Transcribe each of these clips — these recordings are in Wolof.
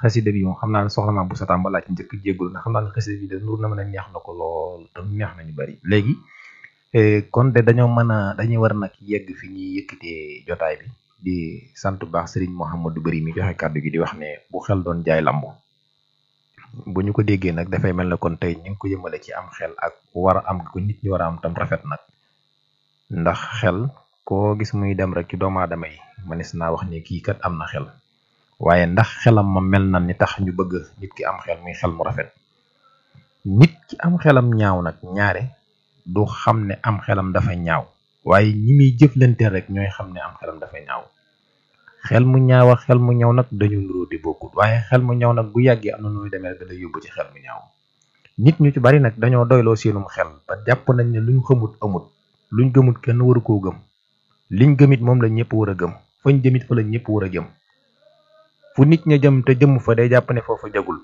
xasida bi moom xam naa ne soxna ma bu sataan ba laaj njëkk jéggul na xam naa ne xasida bi de nur na mën a neex na ko lool te neex nañu bari léegi kon de dañoo mën a dañuy war nag yegg fi ñuy yëkkatee jotaay bi di sant bu baax Serigne Mouhamadou Bari mi joxe kàddu gi di wax ne bu xel doon jaay lambu bu ñu ko déggee nag dafay mel ne kon tey ñu ngi ko yëmale ci am xel ak war a am ko nit ñi war a am tam rafet nag ndax xel koo gis muy dem rek ci doomu aadama yi manis naa wax ne kii kat am na xel waaye ndax xelam ma mel na ni tax ñu bëgg nit ki am xel muy xel mu rafet nit ki am xelam ñaaw nag ñaare du xam ne am xelam dafa ñaaw waaye ñi muy jëflante rek ñooy xam ne am xelam dafa ñaaw xel mu ñaaw ak xel mu ñaw nag dañu nuroo di bokkut waaye xel mu ñaw nag bu yàggee am na nuy demee da lay yóbbu ci xel mu ñaaw nit ñu ci bari nag dañoo doyloo seenum xel ba jàpp nañ ne luñ xamut amut luñ gëmut kenn waru koo gëm liñ gëmit moom la ñëpp war a gëm fañ jëmit fa la ñëpp war a jëm fu nit ña jëm te jëm fa day jàpp ne foofu jagul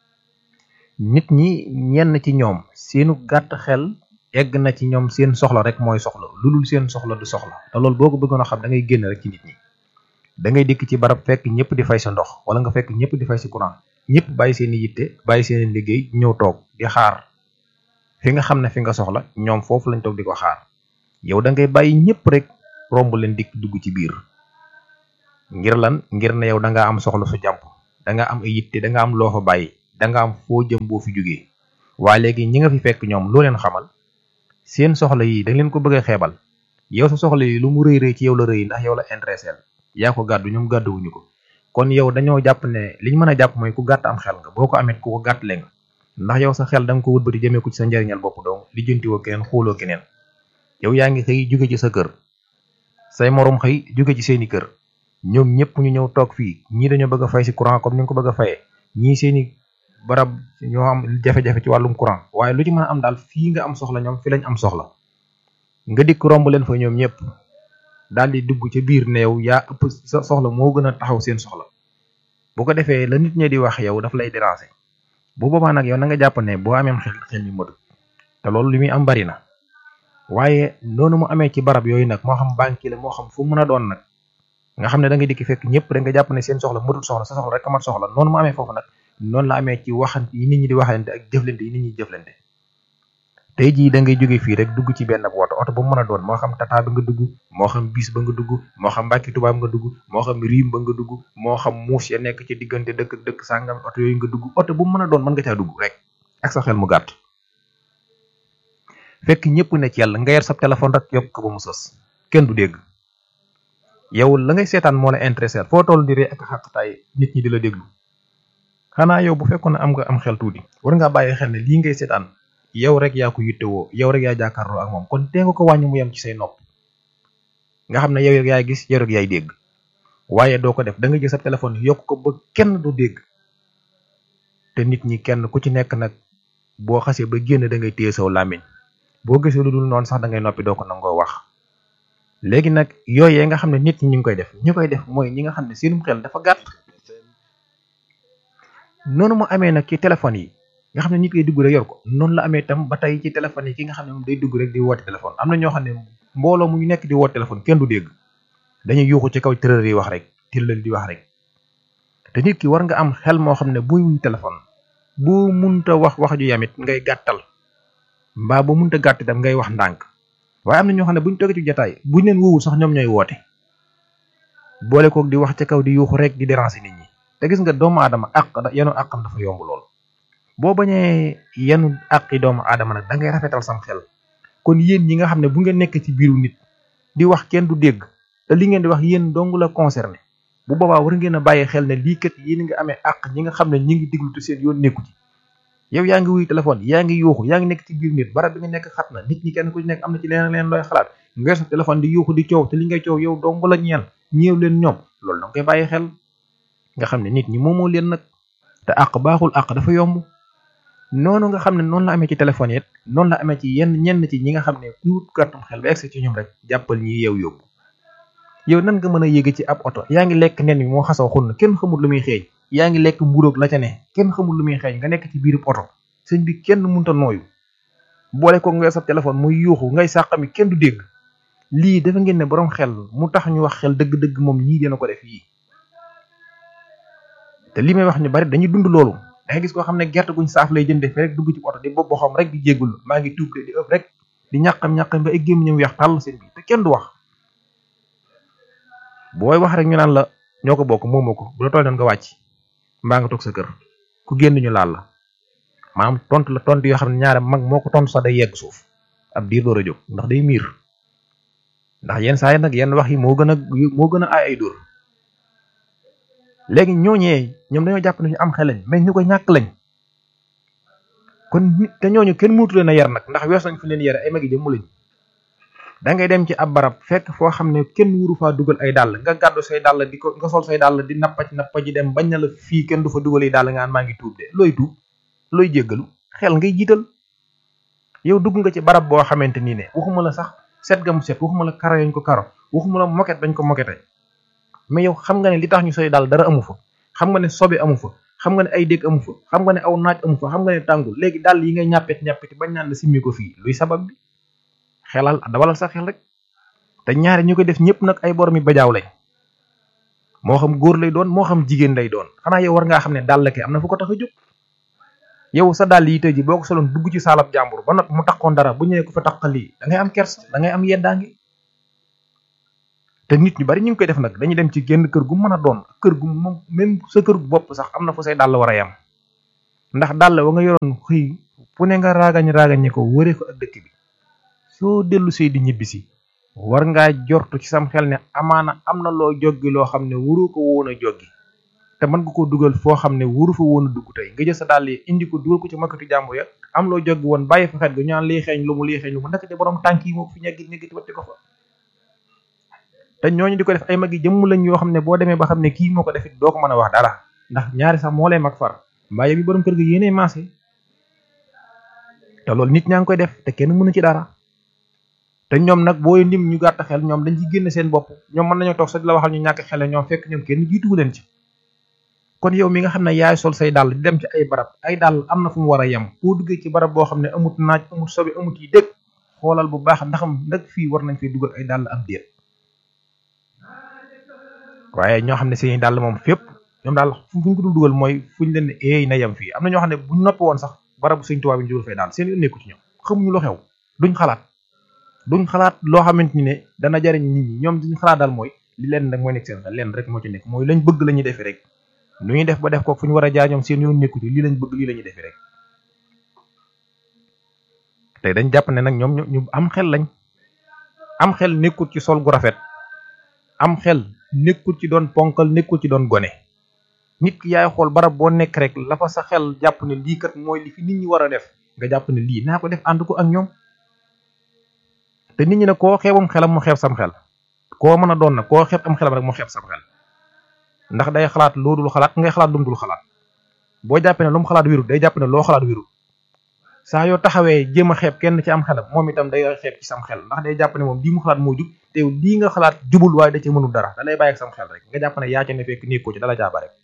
nit ñi ñenn ci ñoom seenu gàtt xel egg na ci ñoom seen soxla rek mooy soxla lu dul seen soxla du soxla te loolu boo ko bëggoon a xam da ngay génn rek ci nit ñi da ngay dikk ci barab fekk ñëpp di fay sa ndox wala nga fekk ñëpp di fay si courant ñëpp bàyyi seen i yitte bàyyi seen i liggéey ñëw toog di xaar fi nga xam ne fi nga soxla ñoom foofu lañ toog di ko xaar yow da ngay bàyyi ñëpp rek romb leen dikk dugg ci biir ngir lan ngir ne yow da ngaa am soxla su jàmp da nga am ay yitte da nga am loo fa bàyyi da nga am foo jëm boo fi jógee waaye léegi ñi nga fi fekk ñoom loo leen xamal seen soxla yi da leen ko bëgg a xeebal yow sa soxla yi lu mu rëy rëy ci yow la rëy ndax yow la intéressé yaa ko gàddu ñoom gàdduwuñu ko kon yow dañoo jàpp ne liñ mën a jàpp mooy ku gàtt am xel nga boo ko amee ku ko gàtt le nga ndax yow sa xel da nga ko wëlbati jëmee ko ci sa njariñal bopp donc lijjantiwoo keneen xooloo keneen yow yaa ngi xëy jóge ci sa kër say morom xëy jóge ci seeni kër ñoom ñëpp ñu ñëw toog fii ñii dañoo bëgg a fay si courant comme ni nga ko bëgg a fayee ñii seeni barab ñoo am jafe-jafe ci wàllum courant waaye lu ci mën a am daal fii nga am soxla ñoom fi lañ am soxla nga dikk romb leen fa ñoom ñëpp daal di dugg ca biir ne yow yaa ëpp sa soxla moo gën a taxaw seen soxla bu ko defee la nit ñi di wax yow daf lay déranger bu boobaa nag yow na nga jàpp ne boo amee xel xel mi matu te loolu li muy am bari na waaye noonu mu amee ci barab yooyu nag moo xam banque la moo xam fu mën a doon nag nga xam ne da nga dikk fekk ñëpp da nga jàpp ne seen soxla matul soxla sa soxla rek a mat soxla noonu mu amee foofu nag noonu la amee ci waxante yi nit ñi di waxante ak jëflante yi nit ñi jëflante tey jii da ngay jóge fii rek dugg ci benn woto oto ba mu mën a doon moo xam tata ba nga dugg moo xam bis ba nga dugg moo xam mbàkki tubaab nga dugg moo xam riim ba nga dugg moo xam muus ya nekk ci diggante dëkk ak dëkk sàngam oto yooyu nga dugg oto bu mu mën a doon mën nga caa dugg rek ak sa xel mu gàtt fekk ñëpp ne ci yàlla nga yer sa téléphone rek yokk ko ba mu sës kenn du dégg yow la ngay seetaan moo la intéressé foo toll di ree ak xaqtaay nit ñi di la déglu xanaa yow bu fekkoon ne am nga am xel tuuti war ngaa bàyyi xel ne lii ngay seetaan yow rek yaa ko yittewoo yow rek yaa jàkkaarloo ak moom kon tee nga ko wàññi mu yem ci say nopp nga xam ne yow rek yaay gis yow rek yaay dégg waaye doo ko def da nga jël sa téléphone yokk ko ba kenn du dégg te nit ñi kenn ku ci nekk nag boo xasee ba génn da ngay téye saw làmmiñ boo gisee lu dul noonu sax da ngay noppi doo ko nangoo wax léegi nag yooyee nga xam ne nit ñi ñu ngi koy def ñu koy def mooy ñi nga xam ne seenum xel dafa gàtt noonu mu amee nag ci téléphone yi nga xam ne nit koy dugg rek yor ko noonu la amee tam ba tey ci téléphone yi ki nga xam ne moom day dugg rek di woote téléphone am na ñoo xam ne mbooloo mu ñu nekk di woote téléphone kenn du dégg dañuy yuuxu ci kaw tërër yi wax rek tillal di wax rek te nit ki war nga am xel moo xam ne buy wuy téléphone bu munta wax wax ju yamit ngay gàttal mbaa bu munta gàtt itam ngay wax ndànk waaye am na ñoo xam ne buñ toogee ci jotaay buñ leen wowul sax ñoom ñooy woote boole koog di wax ca kaw di yuuxu rek di déranger nit ñi te gis nga doomu aadama àq yenu àqam dafa yomb lool boo bañee yenu àqi doomu aadama nag da ngay rafetal sam xel kon yéen ñi nga xam ne bu ngeen nekk ci biiru nit di wax kenn du dégg te li ngeen di wax yéen dong la concerné bu boobaa war ngeen a bàyyi xel ne lii kat yéen nga amee àq ñi nga xam ne ñi ngi diglu te seen yoon nekku ci yow yaa ngi wuy téléphone yaa ngi yuuxu yaa ngi nekk ci biir nit barab bi nga nekk xat na nit ñi kenn ku ci nekk am na ci leneen leen looy xalaat nga sa téléphone di yuuxu di coow te li ngay coow yow dong la ñeel ñeew leen ñoom loolu danga koy bàyyi xel nga xam ne nit ñi moomoo leen nag te àq baaxul àq dafa yomb noonu nga xam ne noonu la amee ci téléphone yi noonu la amee ci yenn ñenn ci ñi nga xam ne ku gàttum xel ba egsi ci ñoom rek jàppal ñi yeew yóbbu yow nan nga mën a yéege ci ab oto yaa ngi lekk nen bi moo xasaw xun na kenn xamul lu muy xeeñ yaa ngi lekk mburoog la ca ne kenn xamul lu muy xeeñ nga nekk ci biirub oto sëñ bi kenn munta nooyu boole ko nga sa téléphone muy yuuxu ngay sàqami kenn du dégg lii dafa ngeen ne borom xel mu tax ñu wax xel dëgg-dëgg moom ñii dina ko def yii te li may wax ñu bari dañuy dund loolu da ngay gis koo xam ne gerte guñ saaf lay jënde fi rek dugg ci oto di bopp boxam rek di jéggul maa ngi tuub di ëpp rek di ñàqam ñàqam ba ay gémmiñam weex tàll seen bi te kenn du wax booy wax rek ñu naan la ñoo ko bokk moomoo ko bu la toll nga wàcc mbaa nga toog sa kër ku génn ñu laal la maanaam tontu la tontu yoo xam ne ñaare mag moo ko tontu sax day yegg suuf ab diir door a jóg ndax day miir ndax yenn saa yi nag yenn wax yi moo gën a moo gën a ay ay dóor léegi ñooñee ñoom dañoo jàpp ne ñu am xel lañ mais ñu ko ñàkk lañ kon nit te ñooñu kenn mënatu leen a yar nag ndax wees nañ fi leen yare ay magi jëmm lañ da ngay dem ci ab barab fekk foo xam ne kenn wuru faa dugal ay dàll nga gàddu say dàll di ko nga sol say dàll di nappac nappa ji dem bañ na la fii kenn du fa dugal ay dàll nga naan maa ngi tuub de looy tuub looy jéggalu xel ngay jiital yow dugg nga ci barab boo xamante nii ne waxuma la sax set ga mu set waxuma la karo yañ ko karo waxuma la moket dañ ko mokete mais yow xam nga ne li tax ñu soy daal dara amu fa xam nga ne sobe amu fa xam nga ne ay dégg amu fa xam nga ne aw naaj amu fa xam nga ne tàngul léegi daal yi ngay ñàppet ñàppeti bañ naan la simmi ko fii luy sabab bi xelal dawalal sa xel rek te ñaari ñu ko def ñëpp nag ay borom yi bajaaw lañ moo xam góor lay doon moo xam jigéen lay doon xanaa yow war ngaa xam ne dàll ke am na fu ko tax a jóg yow sa dàll yi tey ji boo ko soloon dugg ci saalab jàmbur ba nag mu taxoon dara bu ñëwee ko fa taxal lii da ngay am kers da ngay am yeddaangi te nit ñu bari ñu ngi koy def nag dañuy dem ci genn kër gu mën a doon kër gu moom même sa kër gu bopp sax am na fu say dàll war a yam ndax dàll wa nga yoroon xëy fu ne nga raagañ raagañe ko wëree ko ak dëkk bi soo dellu see di ñibbisi war ngaa jortu ci sam xel ne amaana am na loo joggi loo xam ne wuru ko woon a joggi te mën nga ko dugal foo xam ne wuru fa woon a dugg tey nga jël sa dàll yi indi ko dugal ko ci makkatu jàmbur ya am loo joggi woon bàyyi fa xet ga ñu naan lii xeeñ lu mu lii xeeñ lu mu ndekete borom tànk yi moo fi ñeggi ñeggi watti ko fa te ñooñu di ko def ay mag yi jëmm lañ yoo xam ne boo demee ba xam ne kii moo ko defit doo ko mën a wax dara ndax ñaari sax moo lay mag far mbaa yow bi borom kër gi yéenee maase te loolu nit ñaa ngi koy def te kenn mënu ci dara te ñoom nag booy lim ñu gàtt xel ñoom dañ ci génn seen bopp ñoom mën nañoo toog sax di la waxal ñu ñàkk xel ñoom fekk ñoom kenn jiituwu leen ci kon yow mi nga xam ne yaay sol say dàll di dem ci ay barab ay dàll am na fu mu war a yem boo duggee ci barab boo xam ne amut naaj amut sobe amut yi dëkk xoolal bu baax ndaxam nag fii war nañ fee dugal ay dàll am déet waaye ñoo xam ne seeni dàll moom fépp ñoom daal fu ñu ko dul dugal mooy fu ñu leen ne eey na yem fii am na ñoo xam ne buñ noppi woon sax barabu sëñ tubaab bi ñu dugal fay daal seen yoon nekku ci ñoom xamuñu lu xew duñ xalaat duñ xalaat loo xamante ni ne dana jariñ nit ñi ñoom duñ xalaat daal mooy li leen nag mooy nekk seen xel leen rek moo ci nekk mooy lañ bëgg la ñuy defee rek nu ñuy def ba def ko fu ñu war a jaar ñoom seen yoon nekku ci lii lañ bëgg lii la ñuy defee rek tey dañ jàpp ne nag ñoom ñu am xel lañ am xel nekkul ci sol gu rafet am xel nekkul ci doon ponkal nekkul ci doon gone nit ki yaay xool barab boo nekk rek la fa sa xel jàpp ne lii kat mooy li fi nit ñi war a def nga jàpp ne lii naa ko def ànd ko ak ñoom te nit ñi ne koo xeebam xelam mu xeeb sam xel koo mën a doon nag koo xeeb am xelam rek mu xeeb sam xel ndax day xalaat loo dul xalaat ngay xalaat lu mu dul xalaat boo jàppee ne lu mu xalaat wirut day jàpp ne loo xalaat wirut saa yoo taxawee jéem a xeeb kenn ci am xelam moom itam day xeeb ci sam xel ndax day jàpp ne moom lii mu xalaat moo jub te lii nga xalaat jubul waaye da ci mënul dara da lay bàyyi ak sam xel rek nga jàpp ne yaa ca ne fekk nekkoo ci dala jaaba rek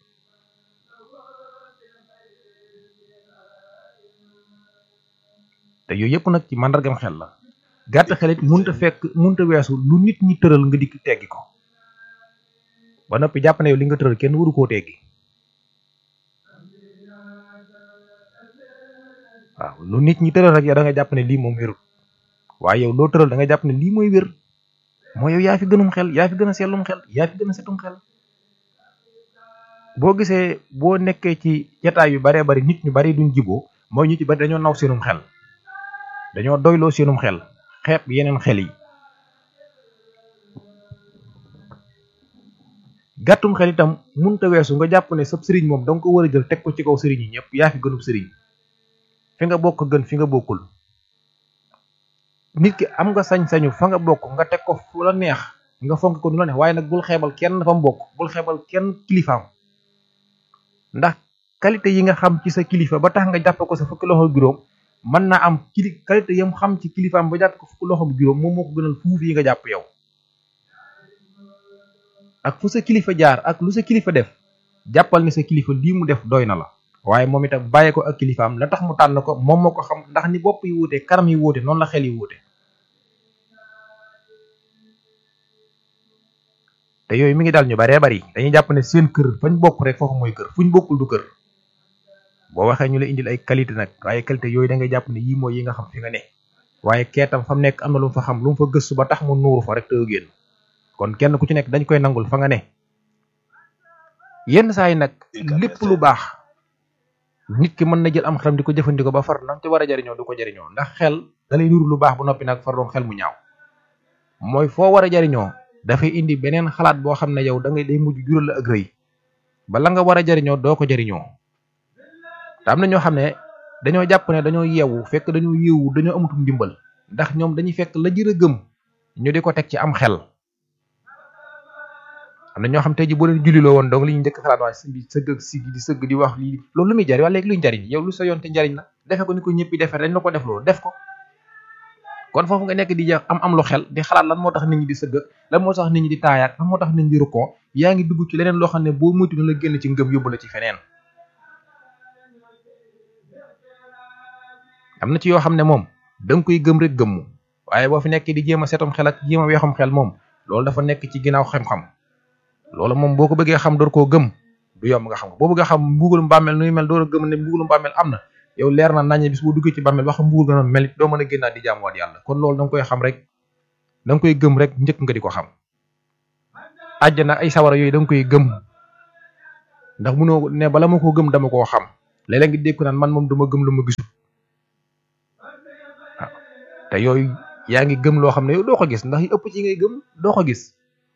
te yooyu yëpp nag ci màndargam xel la gàtt xelit munta fekk munta weesu lu nit ñi tëral nga dikk teggi ko ba noppi jàpp ne yow li nga tëral kenn waru koo teggi waaw lu nit ñi tëral rek yow da nga jàpp ne lii moom wérul waaye yow loo tëral da nga jàpp ne lii mooy wér mooy yow yaa fi gënum xel yaa fi gën a sellum xel yaa fi gën a setum xel boo gisee boo nekkee ci jataay yu baree bari nit ñu bari duñ jiboo mooy ñu ci bari dañoo naw seenum xel dañoo doyloo seenum xel xeeb yeneen xel yi gàttum xel itam munta weesu nga jàpp ne sab sëriñ moom danga ko war a jël teg ko ci kaw sëriñ yi ñëpp yaa fi gënub sëriñ fi nga bokk gën fi nga bokkul nit ki am nga sañ-sañu fa nga bokk nga teg ko fu la neex nga fonk ko nu la neex waaye nag bul xeebal kenn fa mu bokk bul xeebal kenn kilifaam ndax qualité yi nga xam ci sa kilifa ba tax nga jàpp ko sa fukki loxo juróom mën naa am kili qualité yam xam ci kilifaam ba jàpp ko fukki loxo juróom moom moo ko gënal fuuf yi nga jàpp yow ak fu sa kilifa jaar ak lu sa kilifa def jàppal ne sa kilifa lii mu def doy na la waaye moom itam bàyyi ko ak kilifaam la tax mu tànn ko moom moo ko xam ndax ni bopp yi wuute kanam yi wuute noonu la xel yi wuute te yooyu mi ngi daal ñu baree bari dañuy jàpp ne seen kër fañ bokk rek foofu mooy kër fuñ bokkul du kër boo waxee ñu la indil ay qualité nag waaye qualité yooyu da ngay jàpp ne yii mooy yi nga xam fi nga ne waaye keetam fa mu nekk am na lu mu fa xam lu mu fa gëstu ba tax mu nuuru fa rek te génn kon kenn ku ci nekk dañ koy nangul fa nga ne yenn saa yi nag lépp lu baax nit ki mën na jël am xelam di ko jëfandikoo ba far nam ci war a jariñoo du ko jariñoo ndax xel da lay nuru lu baax bu noppi nag far doon xel mu ñaaw mooy foo war a jariñoo dafay indi beneen xalaat boo xam ne yow da ngay day mujj jural la ak rëy ba la nga war a jariñoo doo ko jariñoo te am na ñoo xam ne dañoo jàpp ne dañoo yeewu fekk dañoo yeewu dañoo amatum ndimbal ndax ñoom dañuy fekk la jër a gëm ñu di ko teg ci am xel am na ñoo xam tey ji boo leen julliloo woon donc li ñu njëkk xalaat waaye sëñ bi sëgg ak sigi di sëgg di wax lii loolu lu muy jariñ wala léegi luy njariñ yow lu sa yoon te njariñ la defe ko ni ko ñëppi defee dañ la ko def loolu def ko kon foofu nga nekk di am am lu xel di xalaat lan moo tax nit ñi di sëgg lan moo tax nit ñi di taayaat lan moo tax nit ñi di rukkoo yaa ngi dugg ci leneen loo xam ne boo moytu na la génn ci ngëm yóbbu la ci feneen am na ci yoo xam ne moom da nga koy gëm rek gëmmu waaye boo fi nekk di jéem a seetum xel ak jéem a weexum xel moom loolu dafa nekk ci ginnaaw xam-xam loolu moom boo ko bëggee xam door koo gëm du yomb nga xam ko boo bëggee xam mbugalum bàmmeel nuy mel door a gëm ne mbugalum bàmmeel am na yow leer na naññe bis boo duggee ci bàmmeel wax mbugal nga noonu mel doo mën a génnaat di jaamuwaat yàlla kon loolu da nga koy xam rek da nga koy gëm rek njëkk nga di ko xam àjjana ay sawara yooyu da nga koy gëm ndax munoo ne bala ma koo gëm dama koo xam léeg-léeg ngi dégg naan man moom duma gëm lu ma gisul waaw te yooyu yaa ngi gëm loo xam ne yow doo ko gis ndax yi ëpp ci ngay gëm doo ko gis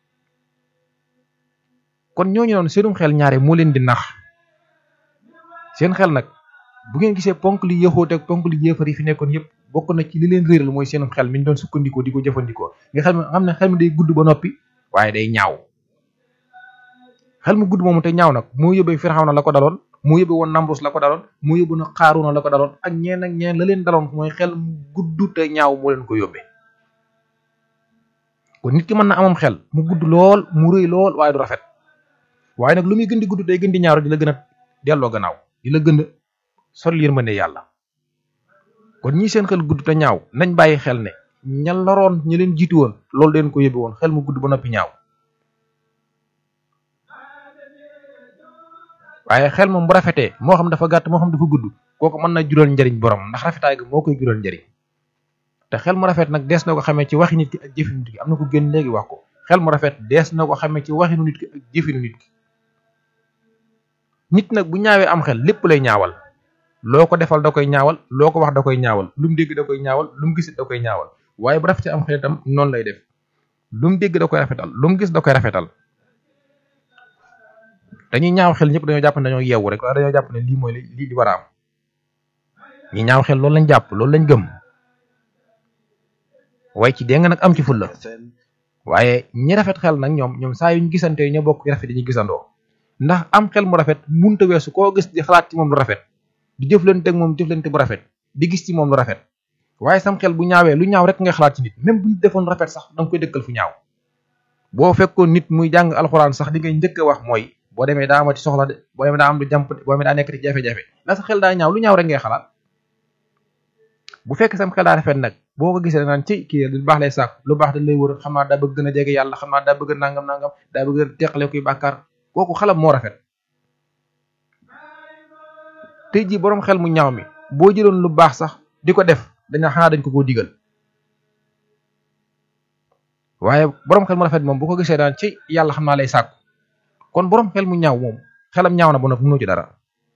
kon ñooñu noonu seenum xel ñaare moo leen di nax seen xel nag bu ngeen gisee ponk li yëxoote ak ponk li yéefar yi fi nekkoon yëpp bokk na ci li leen réeral mooy seenum xel mi ñu doon sukkandikoo di ko jëfandikoo nga xel mi xam ne xel mi day gudd ba noppi waaye day ñaaw xel mu gudd moomu te ñaaw nag moo yóbbee Firawna la ko daloon moo yóbbee woon Namrus la ko daloon moo yóbbu na Xaaruna la ko daloon ak ñeen ak ñeen la leen daloon mooy xel mu gudd te ñaaw moo leen ko yóbbee kon nit ki mën na amam xel mu gudd lool mu rëy lool waaye du rafet waaye nag lu muy gën di gudd day gën di ñaaw di la gën a delloo gannaaw di la gën a sol yërmande yàlla kon ñi seen xel gudd te ñaaw nañ bàyyi xel ne ña loroon ñi leen jiitu woon loolu leen ko yóbbe woon xel mu gudd ba noppi ñaaw waaye xel moom bu rafetee moo xam dafa gàtt moo xam dafa gudd kooku mën na jural njariñ borom ndax rafetaay gi moo koy jural njariñ te xel mu rafet nag dees na ko xamee ci waxi nit ki ak jëfinu nit ki am na ko gën léegi wax ko xel mu rafet dees na ko xamee ci waxinu nit ki ak jëfinu nit ki nit nag bu ñaawee am xel lépp lay ñaawal loo ko defal da koy ñaawal loo ko wax da koy ñaawal lu mu dégg da koy ñaawal lu mu gisit da koy ñaawal waaye bu rafetee am xel itam noonu lay def lu mu dégg da koy rafetal lu mu gis da koy rafetal dañuy ñaaw xel ñëpp dañoo jàpp ne dañoo yeewu rek waaye dañoo jàpp ne lii mooy lii li war a am ñi ñaaw xel loolu lañ jàpp loolu lañ gëm waaye ci dégg nga nag am ci fulla waaye ñi rafet xel nag ñoom ñoom saa yuñ gisante ñoo bokk rafet dañuy gisandoo ndax am xel mu rafet munta weesu koo gis di xalaat ci moom lu rafet di jëflante ak moom jëflante bu rafet di gis ci moom lu rafet waaye sam xel bu ñaawee lu ñaaw rek ngay xalaat ci nit même bu ñu defoon rafet sax da nga koy dëkkal fu ñaaw boo fekkoon nit muy jàng alxuraan sax li ngay njëkk a wax mooy boo demee daa amati soxla de boo demee daa am lu jàmp de boo demee daa nekk ci jafe-jafe ndax sa xel daa ñaaw lu ñaaw rek ngay xalaat bu fekk sam xel daa rafet nag boo ko gisee naan ci kii lu baax lay sàkk lu baax da lay wër xam naa daa bëgg gën a jege yàlla xam naa daa bëgg nangam nangam daa bëgg a teqale kuy bàkkaar kooku xelam moo rafet tey jii boroom xel mu ñaaw mi boo jëloon lu baax sax di ko def dañaa xanaa dañ ko koo digal waaye boroom xel mu rafet moom bu ko gisee daan ci yàlla xam naa lay sàkku kon boroom xel mu ñaaw moom xelam ñaaw na ba noppi mënoo ci dara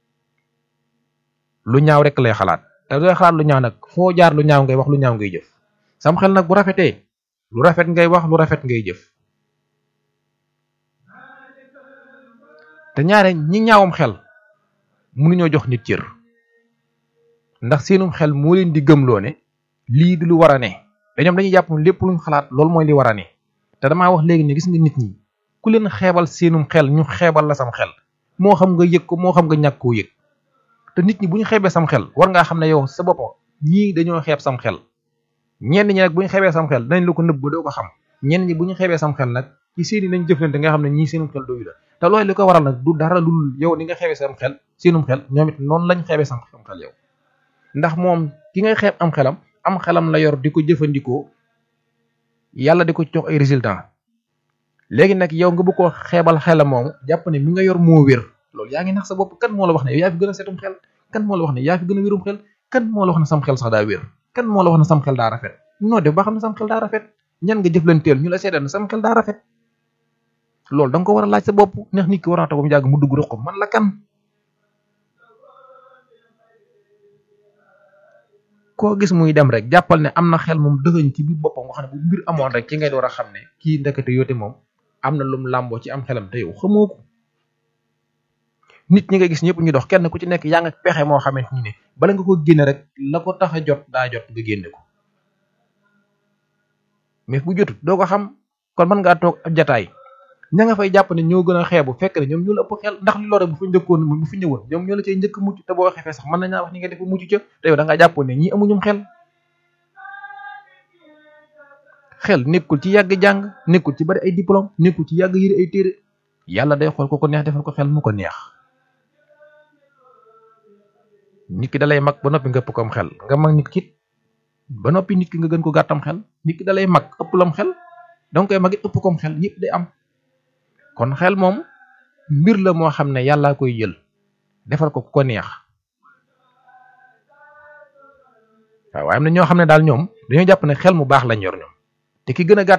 lu ñaaw rek lay xalaat te dooy xalaat lu ñaaw nag foo jaar lu ñaaw ngay wax lu ñaaw ngay jëf sam xel nag bu rafetee lu rafet ngay wax lu rafet ngay jëf te ñaare ñi ñaawam xel mënuñoo jox nit cër ndax seenum xel moo leen di gëmloo ne lii du lu war a ne dañoom dañuy jàpp lépp luñ xalaat loolu mooy li war a ne te damaa wax léegi ne gis nga nit ñi ku leen xeebal seenum xel ñu xeebal la sam xel moo xam nga yëg ko moo xam nga ñàkk koo yëg te nit ñi bu ñu xeebee sam xel war ngaa xam ne yow sa bopp ñii dañoo xeeb sam xel ñenn ñi nag bu ñu xeebee sam xel danañ la ko nëbb ba doo ko xam ñenn ñi bu ñu xeebee sam xel nag ci seeni nañ jëflante nga xam ne ñii seenum xel doyu la te loolu li ko waral nag du dara lul yow ni nga xeebee sam xel seenum xel ñoom it noonu lañ xeebee sam xel yow ndax moom ki ngay xeeb am xelam am xelam la yor di ko jëfandikoo yàlla di ko jox ay résultat léegi nag yow nga bëgg koo xeebal xelam moomu jàpp ne mi nga yor moo wér loolu yaa ngi nax sa bopp kan moo la wax ne yow yaa fi gën a setum xel kan moo la wax ne yaa fi gën a wérum xel kan moo la wax ne sam xel sax daa wér kan moo la wax ne sam xel daa rafet noo def ba xam ne sam xel daa rafet ñan nga jëflanteel ñu la seedal ne sam xel daa rafet loolu da nga ko war a laaj sa bopp neex nit ki war a toog mu jàgg mu dugg ko man la kan koo gis muy dem rek jàppal ne am na xel moom dëgëñ ci biir boppam nga xam ne bu mbir amoon rek ci ngay door a xam ne kii ndekete yoote moom am na lum làmboo ci am xelam te yow xamoo ko nit ñi nga gis ñëpp ñu dox kenn ku ci nekk yaa nga pexe moo xamante ni ne bala nga ko génne rek la ko tax a jot daa jot nga génne ko mais bu jotut doo ko xam kon mën ngaa toog ab jataay ña nga fay jàpp ne ñoo gën a xeebu fekk ne ñoom ñoo la ëpp xel ndax li lore bu fa njëkkoon bu fi ñëwoon ñoom ñoo la cay njëkk mucc te boo xefee sax mën nañaa wax ni nga def mucc ca te yow da ngaa jàppoon ne ñii amuñum xel xel nekkul ci yàgg jàng nekkul ci bari ay diplôme nekkul ci yàgg yëri ay téere yàlla day xool ko ko neex defal ko xel mu ko neex nit ki dalay mag ba noppi nga ëpp ko am xel nga mag nit ki ba noppi nit ki nga gën ko gàttam xel nit ki dalay mag ëpp lam xel danga koy mag it ëpp ko am xel yëpp day am kon xel moom mbir la moo xam ne yàllaa koy jël defal ko ku ko neex waaw waaye am na ñoo xam ne daal ñoom dañoo jàpp ne xel mu baax lañ yor ñoom te ki gën a gàtt